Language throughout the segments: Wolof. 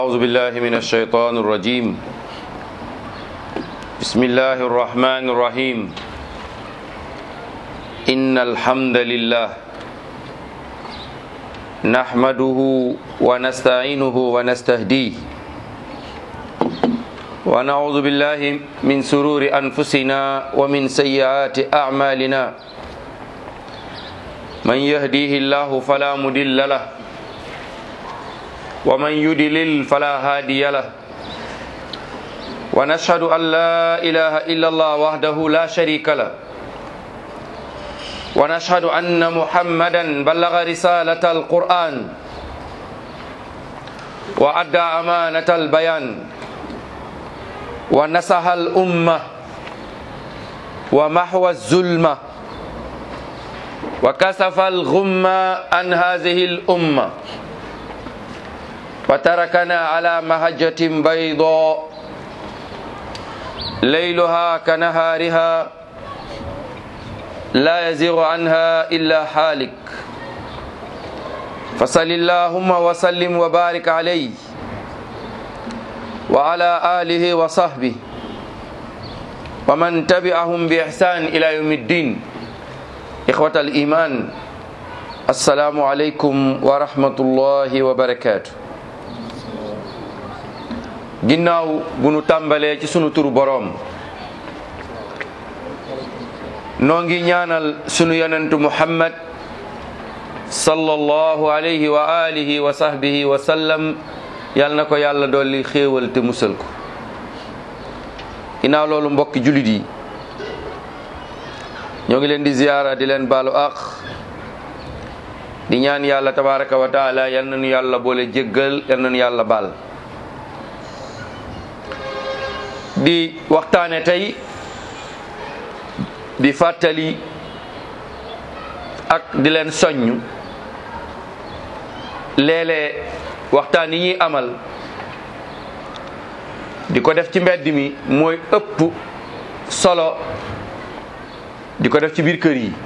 أعوذ بالله من الشيطان الرجيم بسم الله الرحمن الرحيم إن الحمد لله نحمده ونستعينه ونستهديه ونعوذ بالله من سرور أنفسنا ومن سيئات أعمالنا من يهديه الله فلا مضل له ومن يدلل فلا هادي له ونشهد أن لا إله إلا الله وحده لا شريك له ونشهد أن محمدا بلغ رسالة القرآن وأدى أمانة البيان ونصح الأمة ومحو الظلمة وكسف الغمة عن هذه الأمة وتركنا على مهجة بيضاء ليلها كنهارها لا يزيغ عنها إلا حالك فصل اللهم وسلم وبارك عليه وعلى آله وصحبه ومن تبعهم بإحسان إلى يوم الدين إخوة الإيمان السلام عليكم ورحمة الله وبركاته ginnaaw bu nu tàmbalee ci sunu turu boroom noo ngi ñaanal sunu yonentu muhammad sallallahu alayhi wa alihi wa sahbihi wa sallam yal na ko yàlla dolli xéewal te musal ko ginnaaw loolu mbokki julit yi ñoo ngi leen di ziyaara di leen baalu àq di ñaan yàlla tabaraka wa taala yal nañu yàlla boole jéggal yal nañu yàlla baal di waxtaane tey di fàttali ak di leen soññ léeg-léeg waxtaan yi ñuy amal di ko def ci mbedd mi mooy ëpp solo di ko def ci biir kër yi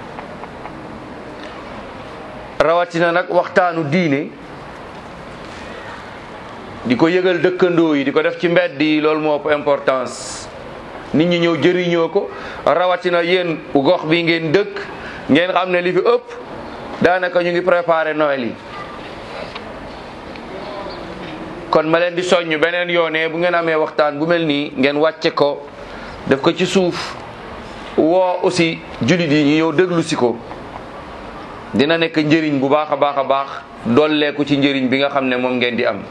rawatina nag waxtaanu diine di ko yëgal dëkkandoo yi di ko def ci mbedd yi loolu moo ëpp importance nit ñi ñëw jëriñoo ko rawatina yéen gox bi ngeen dëkk ngeen xam ne li fi ëpp daanaka ñu ngi préparé Noël yi kon ma leen di soññ beneen yoonee bu ngeen amee waxtaan bu mel nii ngeen wàcce ko def ko ci suuf woo aussi jullit yi ñu ñëw déglu si ko dina nekk njëriñ bu baax a baax a baax dolleeku ci njëriñ bi nga xam ne moom ngeen di am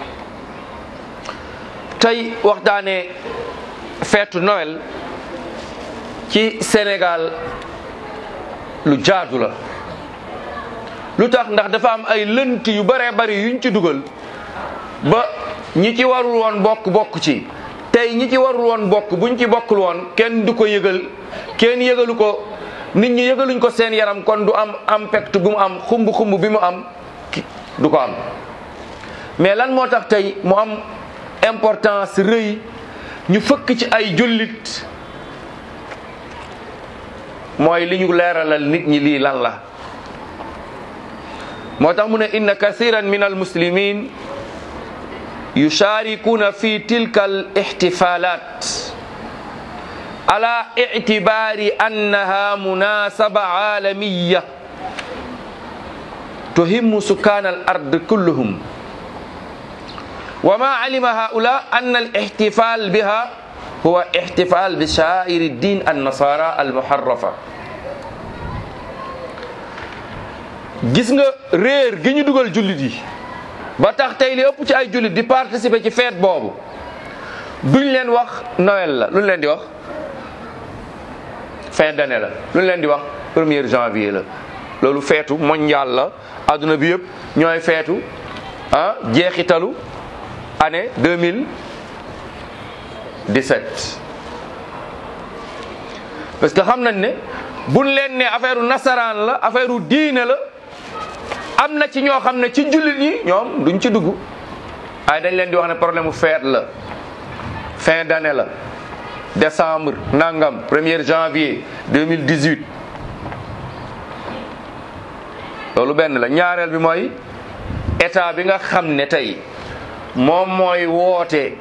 tey waxtaane feetu Noël ci Sénégal lu jaadu la lu tax ndax dafa am ay lënt yu baree bari yuñ ci dugal ba ñi ci warul woon bokk bokk ci tey ñi ci warul woon bokk buñ ci bokkul woon kenn du ko yëgal kenn yëgalu ko nit ñi yëgaluñ ko seen yaram kon du am impact bu mu am xumb xumb bi mu am du ko am mais lan moo tax tey mu am importance rëy ñu fëkk ci ay jullit mooy li ñu leeralal nit ñi lii lan la moo tax mu ne inna kathiran min almuslimin yusharikuna fi tilka al ihtifalat ala i'tibari annaha munasaba alamiya tuhimmu sukan al ard kulluhum وما علم هؤلاء أن الاحتفال بها هو احتفال بشعائر الدين النصارى المحرفة gis nga réer gi ñu dugal jullit yi ba tax tey li ëpp ci ay jullit di participer ci fête boobu duñ leen wax Noël la luñ leen di wax fin d'année la luñ leen di wax premier janvier la loolu feetu mondial la adduna bi yëpp ñooy feetu ah jeexitalu année 2017 parce que xam nañ ne buñ leen ne affaire nasaraan la affaire diine la am na ci ñoo xam ne ci jullit ñi ñoom duñ ci dugg ay dañ leen di wax ne problème mu fête la fin d'année la décembre nangam premier janvier 2018 loolu benn la ñaareel bi mooy état bi nga xam ne tey moom mooy woote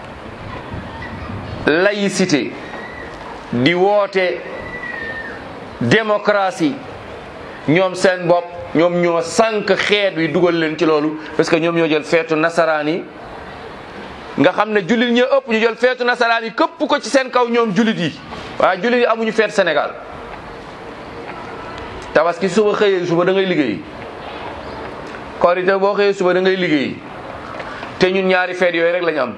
laïcité di woote démocratie ñoom seen bopp ñoom ñoo sànq xeet wi dugal leen ci loolu parce que ñoom ñoo jël feetu nasaraan yi nga xam ne jullit ñoo ëpp ñu jël feetu nasaraan yi këpp ko ci seen kaw ñoom jullit yi waaye jullit yi amuñu feet Sénégal tabaski suba xëyee suba da ngay liggéey korite boo xëyee suba da ngay liggéey te ñun ñaari feet yooyu rek lañu am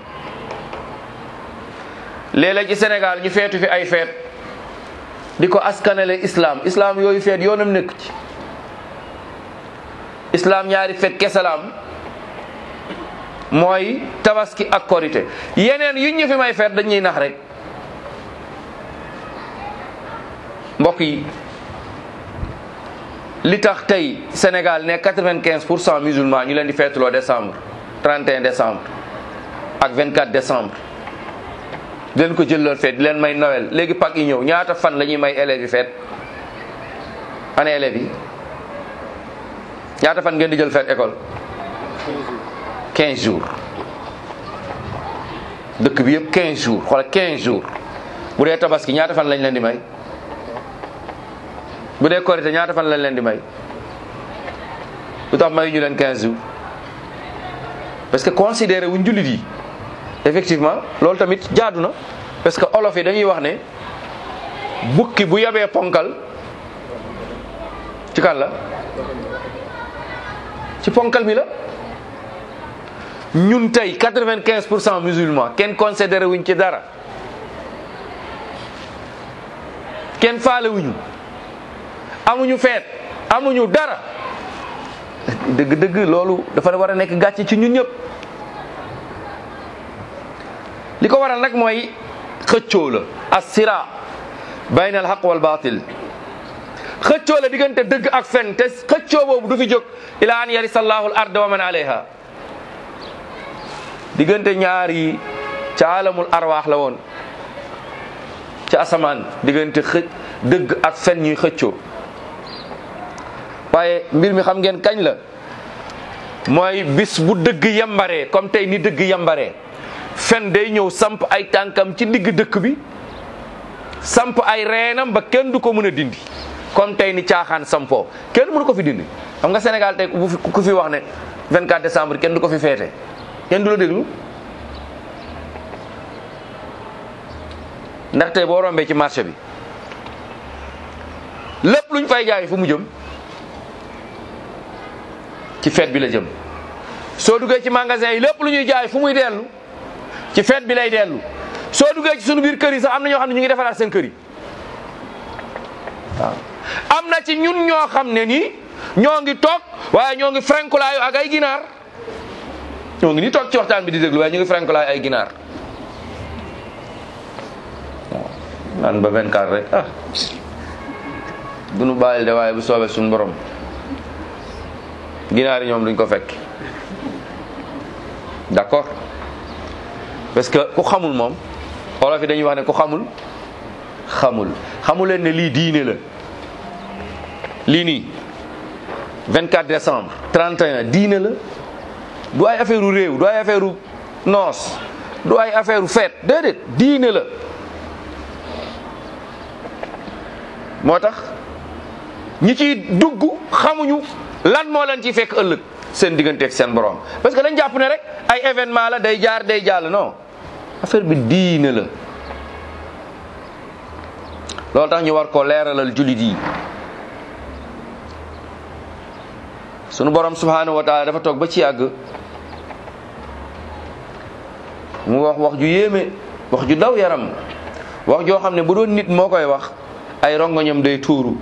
léeg-léeg ci Sénégal ñu feetu fi ay feet di ko askanale islam islam yooyu feet yoonam nekk ci islam ñaari feet kesalaam mooy tabaski ak korite yeneen yu ñu fi may feet dañuy nax rek mbokk yi li tax tey Sénégal ne quatre-vingt-quinze pour cent musulmans ñu leen di feetuloo décembre 31 décembre ak 24 décembre di leen ko jëlloon feet di leen may Noël léegi Pâques yi ñëw ñaata fan la ñuy may élèves yi feet année élèves yi ñaata fan ngeen di jël feet école 15 jours dëkk bi yëpp 15 jours xoolal 15 jours bu dee tabaski ñaata fan lañ leen di may bu dee korité ñaata fan lañ leen di may lu tax may ñu leen 15 jours parce que considéré wuñ jullit yi effectivement loolu tamit jaadu na parce que olof yi dañuy wax ne bukki bu yabee ponkal ci kan la ci ponkal mi la ñun tey quatre-vingt-quinze pour cent musulmans kenn considéré wuñ ci dara kenn faale wuñu amuñu feet amuñu dara dëgg-dëgg loolu dafa war a nekk gàcce ci ñun ñëpp li ko waral nag mooy xëccoo la as-sira bayna al haqq wal batil xëccoo la diggante dëgg ak fen te xëccoo boobu du fi jóg ila an yarisa allahu al ard wa man alayha diggante ñaar yi ca alamul arwaax la woon ca asamaan diggante xëj dëgg ak fen ñuy xëccoo waaye mbir mi xam ngeen kañ la mooy bis bu dëgg yambaree comme tey ni dëgg yambaree fen day ñëw samp ay tànkam ci digg dëkk bi samp ay reenam ba kenn du ko mën a dindi comme tey ni caaxaan sampoo kenn mënu ko fi dindi xam nga Sénégal tey ku fi ku fi wax ne 24 décembre kenn du ko fi feete kenn du la déglu ndax tey boo rombee ci marché bi lépp luñ fay jaay fu mu jëm ci fête bi la jëm soo duggee ci magasin yi lépp lu ñuy jaay fu muy dellu ci fête bi lay dellu soo duggee ci sunu biir kër yi sax am na ñoo xam ne ñu ngi defaraat seen kër yi waaw am na ci ñun ñoo xam ne nii ñoo ngi toog waaye ñoo ngi frenkulaayu ak ay ginaar ñoo ngi nii toog ci waxtaan bi di déglu waaye ñu ngi frenkulaayu ay ginaar waaw naan ba 24 rek ah du nu bàyyil de waaye bu soobee suñu borom ginaar yi ñoom duñ ko fekk d'accord parce que ku xamul moom olof yi dañuy wax ne ku xamul xamul xamul leen ne lii diine la lii nii 24 décembre 31 diine la du ay affaire u réew du ay affaire u noos du ay affaire u fête déedéet diine la moo tax ñi ciy dugg xamuñu lan moo leen ciy fekk ëllëg seen digganteeg seen borom parce que dañ jàpp ne rek ay événement la day jaar day jàll non affaire bi diine la loolu tax ñu war ko leeralal jullit yi sunu borom subhanahu wa taala dafa toog ba ci yàgg mu wax wax ju yéeme wax ju daw yaram wax joo xam ne bu doon nit moo koy wax ay rongoñam day tuuru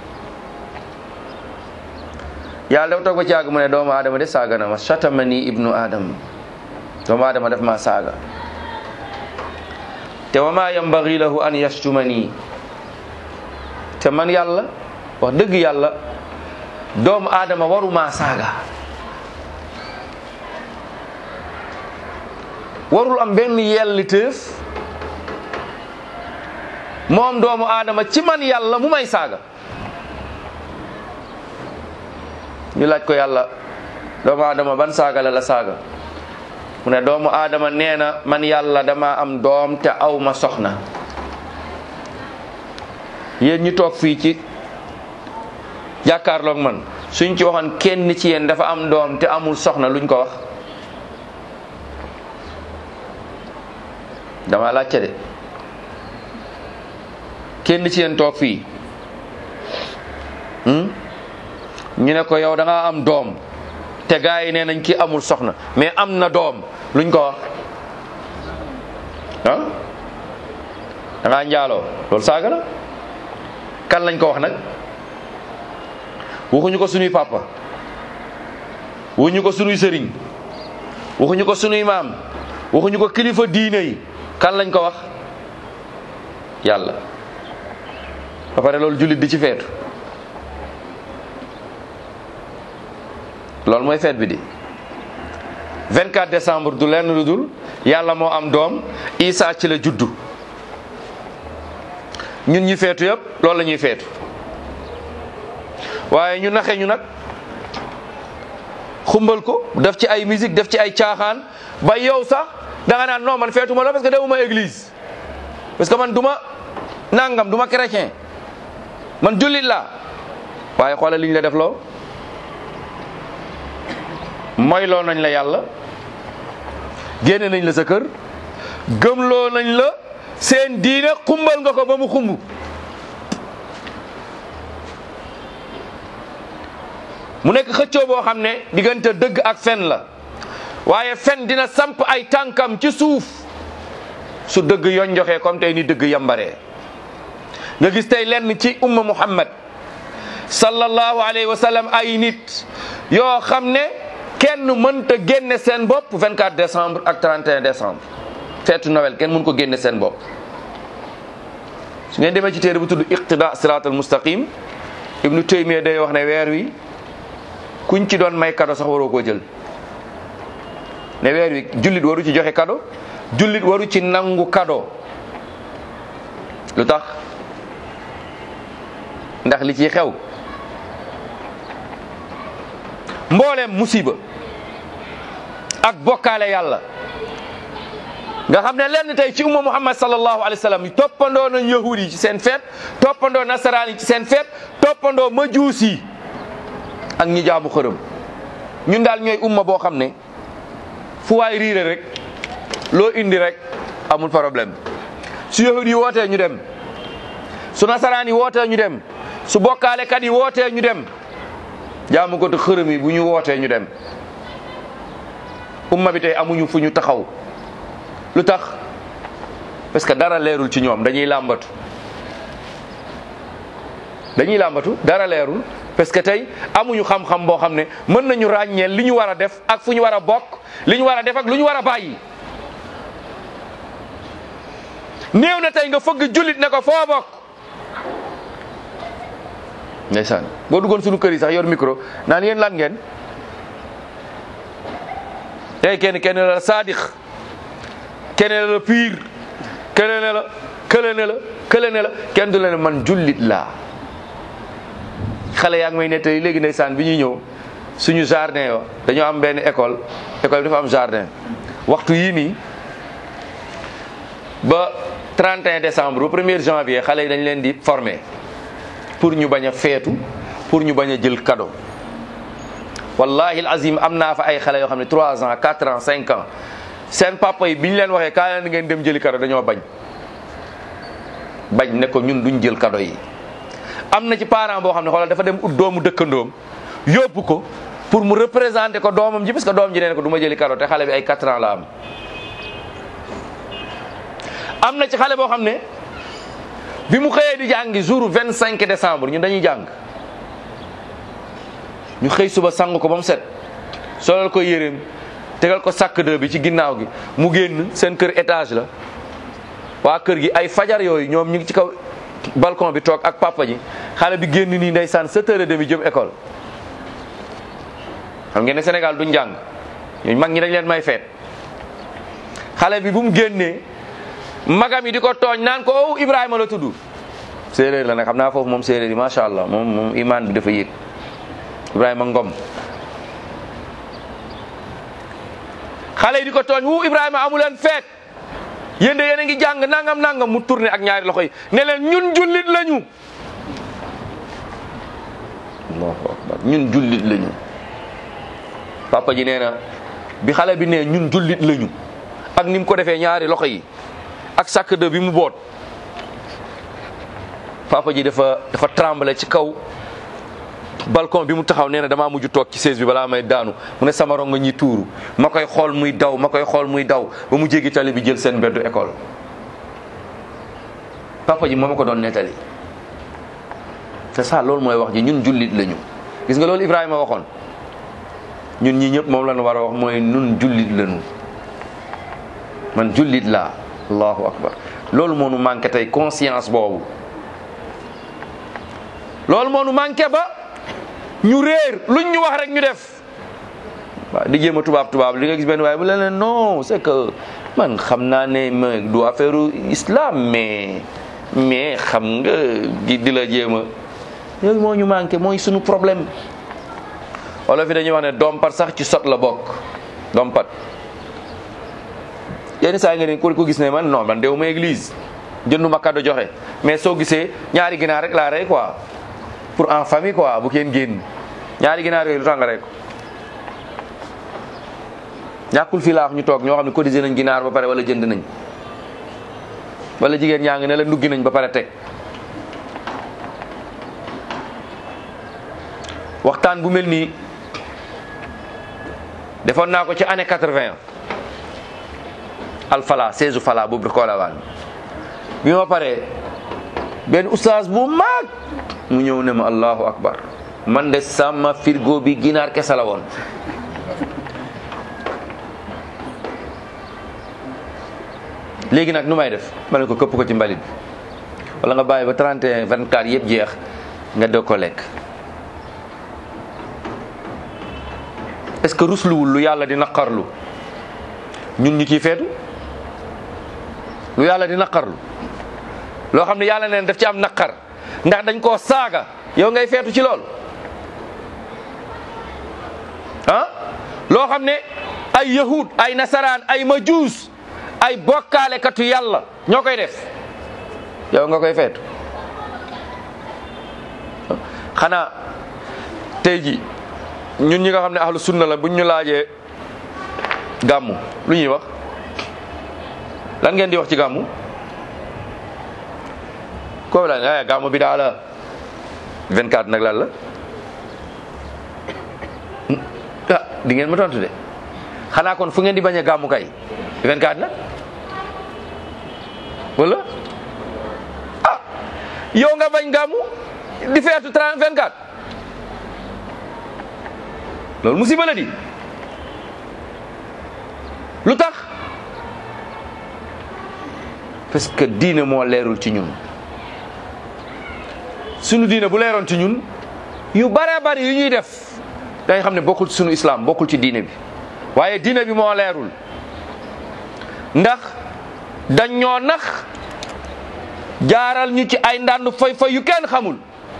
yàlla dafa toog ba ci yàgg mu ne doomu aadama de saaga na ma chatamani ibnu adam doomu aadama def ma saaga te wa ma yambagi lahu an yashtumani te man yàlla wax dëgg yàlla doomu aadama waruma saaga warul am benn yelliteef moom doomu aadama ci man yàlla mu may saaga ñu laaj ko yàlla doomu aadama ban saaga la la saaga mu ne doomu aadama nee na man yàlla dama am doom te aw ma soxna yéen ñu toog fii ci jàkkaarloog man suñ ci waxoon kenn ci yéen dafa am doom te amul soxna luñ ko wax dama laajte de kenn ci yéen toog fii ñu ne ko yow da nga am doom te gaa yi nee nañ ki amul soxna mais am na doom luñ ko wax ah da ngaa njaaloo loolu saaga la kan lañ ko wax nag waxuñu ko sunuy papa waxuñu ko sunuy sëriñ waxuñu ko sunuy maam waxuñu ko kilifa diine yi kan lañ ko wax yàlla ba pare loolu jullit di ci feetu loolu mooy feet bi di 24 décembre du lenn lu dul yàlla moo am doom Isa ci la juddu ñun ñi feetu yëpp loolu la ñuy feetu waaye ñu naxe ñu nag xumbal ko def ci ay musique def ci ay caaxaan ba yow sax da nga naan non man feetuma la parce que demuma église parce que man duma nangam duma chrétien man jullit la waaye xoolal li ñu la def loo moyloo nañ la yàlla génne nañ la sa kër gëmloo nañ la seen diine xumbal nga ko ba mu xumb mu nekk xëccoo boo xam ne diggante dëgg ak fen la waaye fen dina samp ay tànkam ci suuf su dëgg yoon joxee comme tey ni dëgg yambaree nga gis tey lenn ci umma muhammad sallallahu alayhi wa sallam ay nit yoo xam ne kenn mënta génne seen bopp 24 décembre ak 31 décembre feetu Noël kenn mën ko génne seen bopp su ngeen demee ci téere bu tudd iqtida sirat al mustaqim ibnu taymiya day wax ne weer wi kuñ ci doon may kado sax waroo koo jël ne weer wi jullit waru ci joxe kado jullit waru ci nangu kado lu tax ndax li ci xew mbooleem musiba ak bokkaale yàlla nga xam ne lenn tey ci umma muhammad sallallahu alayhi wa sallam toppandoo nañ yahud yi ci seen feet toppandoo nasaraan yi ci seen feet toppandoo majuus yi ak ñi jaamu xërëm ñun daal ñooy umma boo xam ne fu waay riire rek loo indi rek amul problème su yahud yi wootee ñu dem su nasaraan yi wootee ñu dem su bokkaalekat yi wootee ñu dem jaamu ko te xërëm yi bu ñu wootee ñu dem umma bi tey amuñu fu ñu taxaw lu tax parce que dara leerul ci ñoom dañuy làmbatu dañuy làmbatu dara leerul parce que tey amuñu xam-xam boo xam ne mën nañu ràññeel li ñu war a def ak fu ñu war a bokk li ñu war a def ak lu ñu war a bàyyi néew na tey nga fëgg jullit ne ko foo bokk ndeysaan boo duggoon suñu kër yi sax yor micro naan yéen lan ngeen tey kenn kenn la saadix kenn la piir kële ne la kële ne la kële ne la kenn du la ne man jullit laa xale yaa ngi may nettali léegi ndeysaan bi ñuy ñëw suñu jardin yo dañoo am benn école école bi dafa am jardin waxtu yii nii ba 31 décembre ba 1er janvier xale yi dañ leen di former pour ñu bañ a feetu pour ñu bañ a jël cadeau wallahi azim am naa fa ay xale yoo xam ne 3 ans 4 ans 5 ans seen papa yi bi ñu leen waxee kaa leen ngeen dem jëli cadeau dañoo bañ bañ ne ko ñun duñ jël cadeau yi am na ci parent boo xam ne xoolal dafa dem ut doomu dëkkandoom yóbbu ko pour mu représenter ko doomam ji parce que doom ji nee ko du ma jëli cadeau te xale bi ay 4 ans la am am na ci xale boo xam ne bi mu xëyee di jàngi jour 25 décembre ñun dañuy jàng ñu xëy suba sang ko ba mu set solal ko yéreem tegal ko sàkk de bi ci ginnaaw gi mu génn seen kër étage la waa kër gi ay fajar yooyu ñoom ñu ngi ci kaw balcon bi toog ak papa ji xale bi génn nii ndeysaan sept heures et demi jëm école xam ngeen ne Sénégal duñ jàng ñooñu mag ñi dañ leen may feet xale bi bu mu génnee magam yi di ko tooñ naan ko oh Ibrahima la tudd séeréer la nag xam naa foofu moom séeréer yi macha allah moom moom imaan bi dafa yéeg Ibrahima Ngom xale yi di ko tooñ wu Ibrahima amu leen feet yéen de yéen a ngi jàng nangam nangam mu tourné ak ñaari loxo yi ne leen ñun jullit lañu allahu akbar ñun jullit lañu papa ji nee na bi xale bi ne ñun jullit lañu ak ni mu ko defee ñaari loxo yi ak sàkk de bi mu boot papa ji dafa dafa tremblé ci kaw balcon bi mu taxaw nee na damaa mujj toog ci chaise bi balaa may daanu mu ne sama rongo ñi tuuru ma koy xool muy daw ma koy xool muy daw ba mu jéggi tali bi jël seen mbeddu école papa ji moo ma ko doon nettali c'est ça loolu mooy wax ji ñun jullit lañu gis nga loolu Ibrahima waxoon ñun ñi ñëpp moom lañu war a wax mooy ñun jullit lañu man jullit laa allahu akbar loolu moo nu manqué tey conscience boobu loolu moo nu manqué ba ñu réer luñ ñu wax rek ñu def waaw di jéem a tubaab tubaab li nga gis benn waaye bu leen non c'est que man xam naa ne ma du affaire islam mais mais xam nga di di la jéem a yooyu moo ñu manqué mooy sunu problème wala fi dañuy wax ne dompat sax ci sot la bokk dompat yenn saa yi nga ne ku ko gis ne man non man dew ma église jënduma cadeau joxe mais soo gisee ñaari ginaar rek laa rey quoi pour en famille quoi bu kenn génn ñaari ginaar yooyu lu tax nga rey ko ñàkkul fii laa wax ñu toog ñoo xam ne cotisé nañ ginaar ba pare wala jënd nañ wala jigéen ñaa ngi ne la nduggi nañ ba pare teg waxtaan bu mel nii defoon naa ko ci année quatre-vingt alfala seize fala boobu koolawaan bi ma paree benn oustaz bu mag mu ñëw ne ma allahu akbar man de sama firgo bi ginaar kese la woon léegi nag nu may def ma ne ko këpp ko ci mbalit bi wala nga bàyyi ba 31 24 yëpp jeex nga doog ko lekk est-ce que rusluwul lu yàlla di naqarlu ñun ñu ciy feetu lu yàlla di naqarlu loo xam ne yàlla neen daf ci am naqar ndax dañ koo saaga yow ngay feetu ci lool ah loo xam ne ay yahud ay nasaraan ay majuus ay bokkaalekatu yàlla ñoo koy def yow nga koy feetu xanaa tey ji ñun ñi nga xam ne ahlu sunna la buñ ñu laajee gàmmu lu ñuy wax lan ngeen di wax ci gàmmu ko la ay gàmmu bi daa la 24 nag lan la ah di ngeen ma tontu de xanaa kon fu ngeen di bañ a gàmmu kay 24 nag wala ah yow nga bañ gàmmu di feetu 30 24 loolu musiba la di lu tax parce que diine moo leerul ci ñun sunu diine bu leeroon ci ñun yu bare bari yu ñuy def day xam ne bokkul ci sunu islam bokkul ci diine bi waaye diine bi moo leerul ndax dañ ñoo nax jaaral ñu ci ay ndànd fay fay yu kenn xamul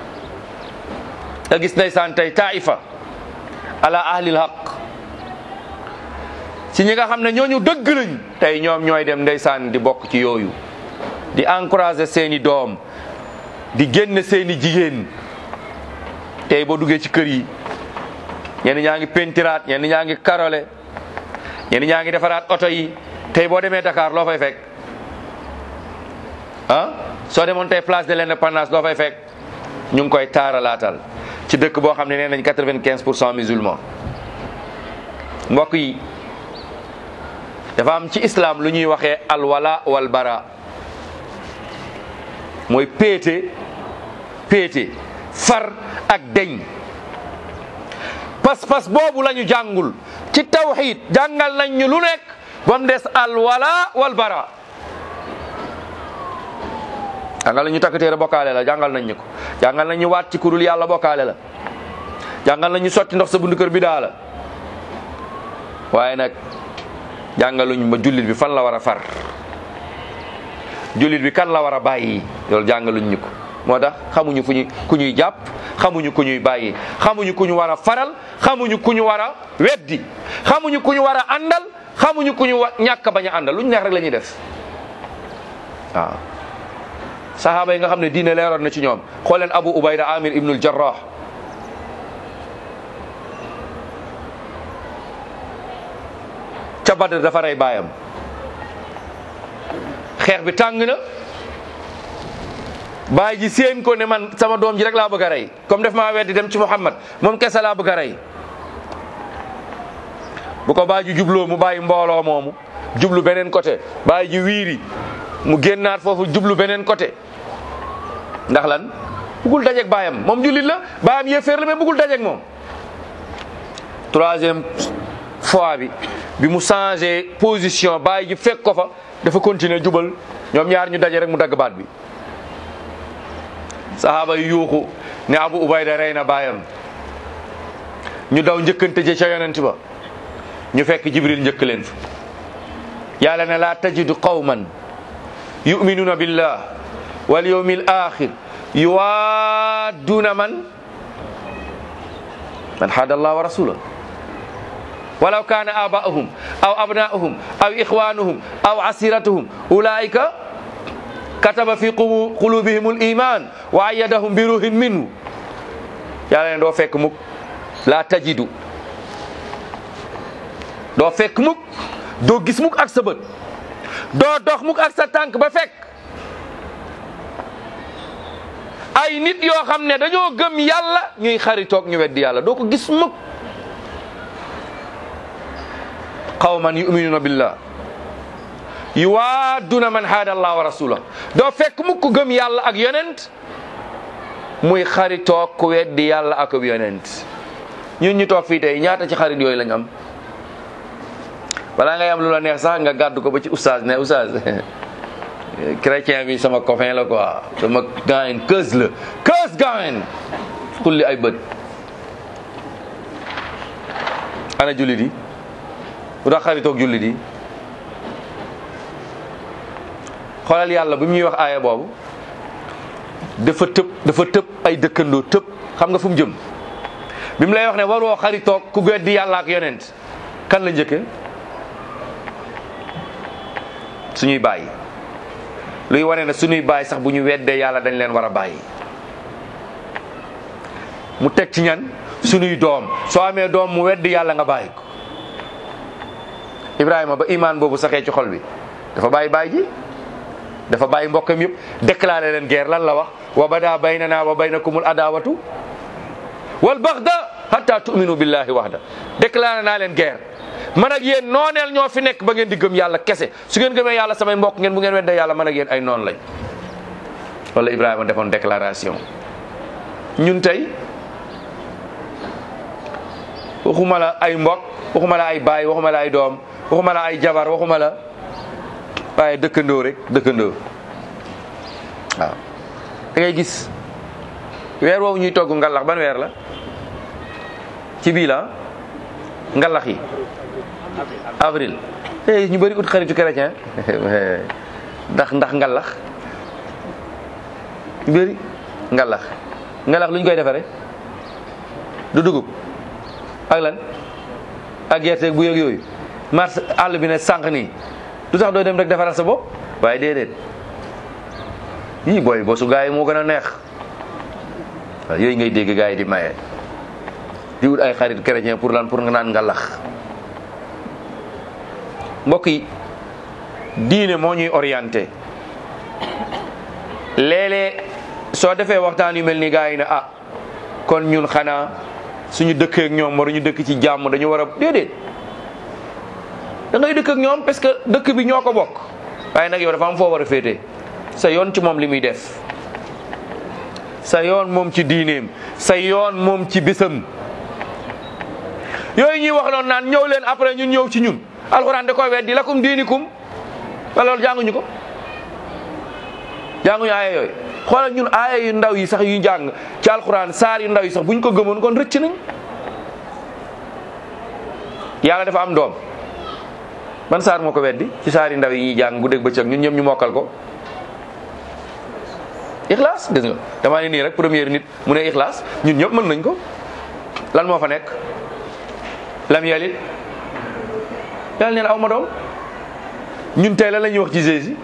te gis ndeysaan tey taifa ala ahlil haq ci ñi nga xam ne ñooñu dëgg lañ tey ñoom ñooy dem ndeysaan di bokk ci yooyu di encourager seeni doom di génn seeni jigéen tey boo duggee ci kër yi ñenn ñaa ngi pentiraat ñenn ñaa ngi karole ñenn ñaa ngi defaraat oto yi tey boo demee Dakar loo fay fekk ah soo demoon tey place de l'indépendance loo fay fekk ñu ngi koy taaralaatal ci dëkk boo xam ne nee nañ quatre-vingt-quinze pour cent musulman mbokk yi dafa am ci islam lu ñuy waxee alwala wal bara mooy péete péete far ak deñ pas-pas boobu la ñu jàngul ci tawxid jàngal nañ ñu lu nekk ba mu des alwala wal bara jàngal nañ ñu takk téere bokkaale la jàngal nañ ñu ko jàngal nañ ñu waat ci kurul yàlla bokkaale la jàngal nañ ñu sotti ndox sa bundu kër bi daa la waaye nag jàngaluñ ma jullit bi fan la war a far jullit bi kan la war a bàyyi loolu jàngaluñ ñu ko moo tax xamuñu fu ñu ku ñuy jàpp xamuñu ku ñuy bàyyi xamuñu ku ñu war a faral xamuñu ku ñu war a weddi xamuñu ku ñu war a àndal xamuñu ku ñu wa ñàkk bañ a àndal lu ñu neex rek la ñuy def waaw sahaaba yi nga xam ne diine leeroon na ci ñoom xool leen abu ubayda amir ibnul jarrah ca badr dafa rey baayam xeex bi tàng na baay ji séen ko ne man sama doom ji rek laa bëgg a rey comme def maa weddi dem ci muhammad moom kese laa bëgg a rey bu ko baay ji jubloo mu bàyyi mbooloo moomu jublu beneen côté baay ji wiiri mu génnaat foofu jublu beneen côté ndax lan bugul dajeeg baayam moom jullit la baayam yéeféer la mais bugul dajeeg moom troisième fois bi bi mu changé position baay ji fekk ko fa dafa continuer jubal ñoom ñaar ñu daje rek mu dagg baat bi sahaaba yi yuuxu ne abu ubayda rey na baayam ñu daw njëkkante je ca yonent ba ñu fekk jibril njëkk leen fa yàlla ne laa tajidu qawman yuminuna billah wal yawmi al axir yuwaaduna man man haada allah wa rasula walaw kana abaahum aw abnaahum aw ixwanuhum aw asiratuhum ulaika kataba fi qulubihim al iman wa ayyadahum bi ruhin minhu yàlla ne doo fekk mukk laa tajidu doo fekk mukk doo gis mukk ak sa bët doo dox mukk ak sa tànk ba fekk ay nit yoo xam ne dañoo gëm yàlla ñuy xaritoog ñu weddi yàlla doo ko gis mukk qawman yuminuna billah yuwaaduna man haada allah wa rasula doo fekk mukk gëm yàlla ak yonent muy xaritoog ku weddi yàlla ak yonent ñun ñu toog fii tey ñaata ci xarit yooyu lañ am balaa ngay am lu la neex sax nga gàddu ko ba ci oustaz ne oustaz chrétien bi sama copain la quoi sama gaayen keus la keus gaayen xulli ay bët ana jullit yi bu tax xaritoog jullit yi xoolal yàlla bu ñuy wax aaya boobu dafa tëb dafa tëb ay dëkkandoo tëb xam nga fu mu jëm bi mu lay wax ne waroo xaritoog ku weddi yàlla ak yonent kan la njëkke suñuy bàyyi luy wane ne suñuy bàyyi sax bu ñu weddee yàlla dañ leen war a bàyyi mu teg ci ñan suñuy doom soo amee doom mu weddi yàlla nga bàyyi ko Ibrahima ba imaan boobu saxee ci xol bi dafa bàyyi bàyyi ji dafa bàyyi mbokkam yëpp déclaré leen guerre lan la wax wa bada baynana wa baynakumul adawatu wal baxda hatta tu'minu billahi wahda déclaré naa leen guerre man ak yéen nooneel ñoo fi nekk ba ngeen di gëm yàlla kese su ngeen gëmee yàlla samay mbokk ngeen bu ngeen weddee yàlla man ak yéen ay noonu lañ wala Ibrahima defoon déclaration ñun tey waxuma la ay mbokk waxuma la ay baay waxuma la ay doom waxuma la ay jabar waxuma la waaye dëkkandoo rek dëkkandoo waaw da ngay gis weer woowu ñuy togg ngalax ban weer la ci bii la ngalax yi avril eh ñu bëri ut xaritu chrétien ndax ndax ngalax ñu bëri ngalax ngalax lu ñu koy defaree du dugub ak lan ak gerte bu yëg yooyu mars àll bi ne sànq nii du tax doo dem rek defaral sa bopp waaye déedéet yii booy bosu gaa yi moo gën a neex waaw yooyu ngay dégg gaa yi di maye di wut ay xarit chrétien pour lan pour nga naan ngalax mbokk yi diine moo ñuy orienté léeg-léeg soo defee waxtaan yu mel ni gaa yi ne ah kon ñun xanaa suñu dëkkee ak ñoom waruñu dëkk ci jàmm dañu war a déedéet da ngay dëkk ak ñoom parce que dëkk bi ñoo ko bokk waaye nag yow dafa am foo war a féete sa yoon ci moom li muy def sa yoon moom ci diineem sa yoon moom ci bisam yooyu ñuy wax noonu naan ñëw leen après ñun ñëw ci ñun alxuraan da koy weddi lakum diinikum wala loolu jànguñu ko jànguñu aaya yooyu xoolal ñun aaya yu ndaw yi sax yu jàng ci alxuraan saar yu ndaw yi sax buñ ko gëmoon kon rëcc nañ yàlla dafa am doom ban saar moo ko weddi ci saar yu ndaw yi ñuy jàng guddeeg bëccëg ñun ñëpp ñu mokkal ko ixlaas gis nga damaa ne nii rek première nit mu ne ixlaas ñun ñëpp mën nañ ko lan moo fa nekk lam yalit yàlla nee na aw ma doom ñun tey la la ñuy wax ci Jésus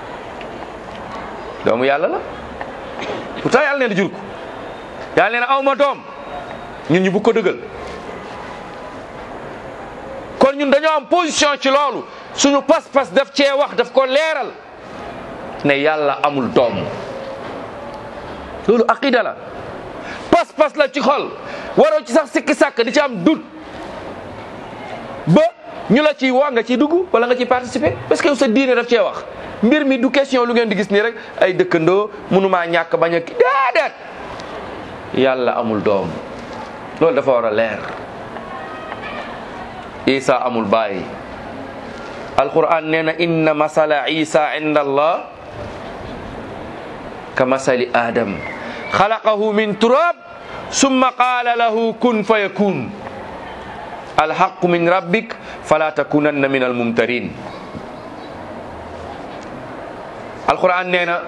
doomu yàlla la pourtant yàlla nee na jur ko yàlla nee na aw ma doom ñun ñu bu ko dëggal kon ñun dañoo am position ci loolu suñu pas-pas daf cee wax daf ko leeral ne yàlla amul doom loolu aqida la pas-pas la ci xol waroo ci sax sikki sàkk di ci am dut ba ñu la ciy woo nga ciy dugg wala nga ciy participer parce que sa diine daf cee wax mbir mi du question lu ngeen di gis nii rek ay dëkkandoo mënumaa ñàkk bañ a ki déedéet yàlla amul doom loolu dafa war a leer isa amul baay alquran nee na inna masala isa inda allah ka masali adam xalaqahu min turab summa qaala lahu kun fa yakun alhaqu min rabbik fala takunanna min almumtarin alquran nee na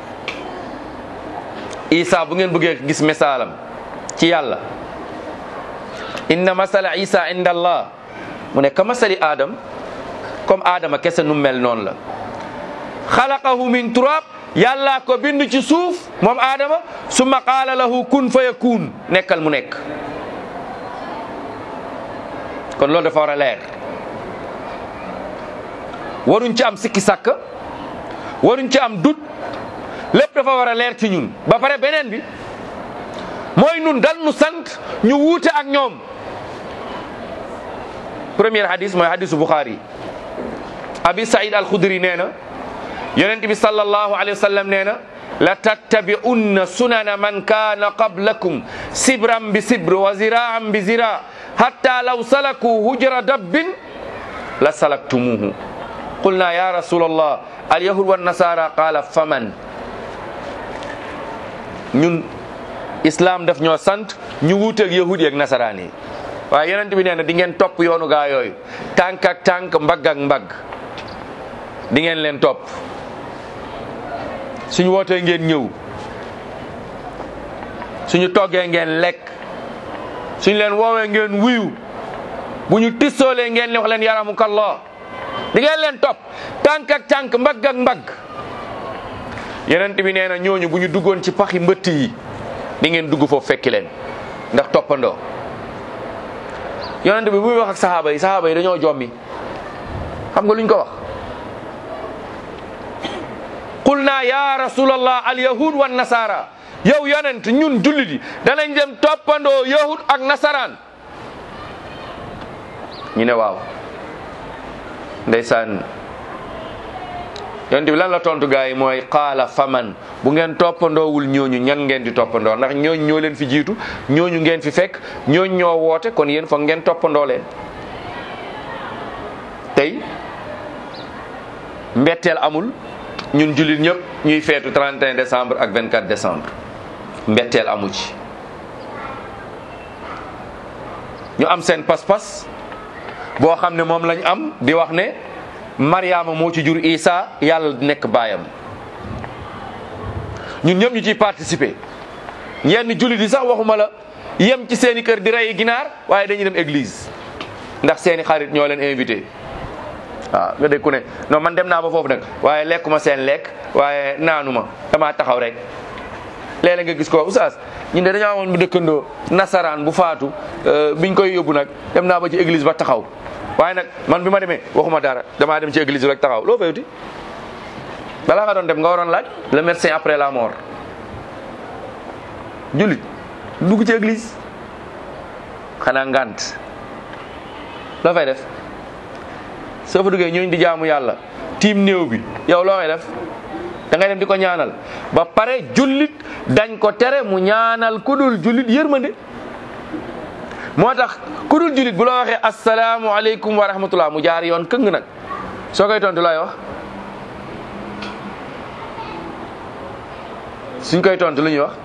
isa bu ngeen bëggee gis misaalam ci yàlla inna masala isa inda allah mu ne ka masali adam comme adama kese nu mel noonu la xalaqahu min turab yàlla ko bind ci suuf moom adama summa qaala lahu kun fa yakun nekkal mu nekk kon loolu dafa war a leer waruñ ci am sikki sàkk waruñ ci am dut lépp dafa war a leer ci ñun ba pare beneen bi mooy nun dal nu sant ñu wuute ak ñoom premier hadis mooy hadisu Bukhari abi Saïd al-Khudri nee na yonent bi sallallahu alayhi wa sallam nee na la tattabi'unna sunana man kaana qablakum sibran bi sibr wa ziraan bi zira hatta law salaku hujra dabbin la salaktumuhu qulna ya rasul allah alyahud wannasara qala faman ñun islam daf ñoo sant ñu wuuteeg yahudi ak nasaraan yi waaye yonent bi nee na di ngeen topp yoonu gaa yooyu tànk ak tànk mbagg ak mbagg di ngeen leen topp suñu wootee ngeen ñëw suñu toggee ngeen lekk suñu leen woowee ngeen wuyu bu ñu tissoolee ngeen wax leen yaramukallah di ngeen leen topp tànk ak tànk mbagg ak mbagg yonent bi nee na ñooñu bu ñu duggoon ci paxi mbëtt yi di ngeen dugg foofu fekki leen ndax toppandoo yonent bi bu muy wax ak saxaaba yi saxaaba yi dañoo jommi xam nga luñ ko wax qulna ya rasulallah al yahud wan nasara yow yonent ñun jullit yi danañ dem toppandoo yahud ak nasaraan ñu ne waaw ndeysaan yonent bi lan la tontu gaa yi mooy qaala faman bu ngeen toppandoowul ñooñu ñan ngeen di toppandoo ndax ñooñu ñoo leen fi jiitu ñooñu ngeen fi fekk ñooñu ñoo woote kon yéen foog ngeen toppandoo leen tey mbetteel amul ñun jullit ñëpp ñuy feetu 31 décembre ak 24 décembre mbetteel amu ci ñu am seen pas-pas boo xam ne moom lañ am di wax ne Mariama moo ci jur Isa yàlla nekk baayam ñun ñëpp ñu ciy participer yenn jullit yi sax waxuma la yem ci seeni kër di rey ginaar waaye dañuy dem église ndax seeni xarit ñoo leen invité waaw nga dégg ku ne non man dem naa ba foofu nag waaye lekkuma seen lekk waaye naanuma damaa taxaw rek léeg-léeg nga gis ko oustaz ñun de dañoo amoon bu dëkkandoo nasaraan bu faatu biñ koy yóbbu nag dem naa ba ci église ba taxaw waaye nag man bi ma demee waxuma dara damaa dem ci église rek taxaw loo fayuti balaa nga doon dem nga waroon laaj le médecin après la mort jullit dugg ci église xanaa ngant loo fay def soo fa duggee ñooñu di jaamu yàlla tiim néew bi yow loo fay def da ngay dem di ko ñaanal ba pare jullit dañ ko tere mu ñaanal ku dul jullit yërmande moo tax ku dul jullit bu la waxee asalaamu aleykum wa rahmatullah mu jaar yoon këng nag soo koy tontu looy wax suñ koy tontu lu ñuy wax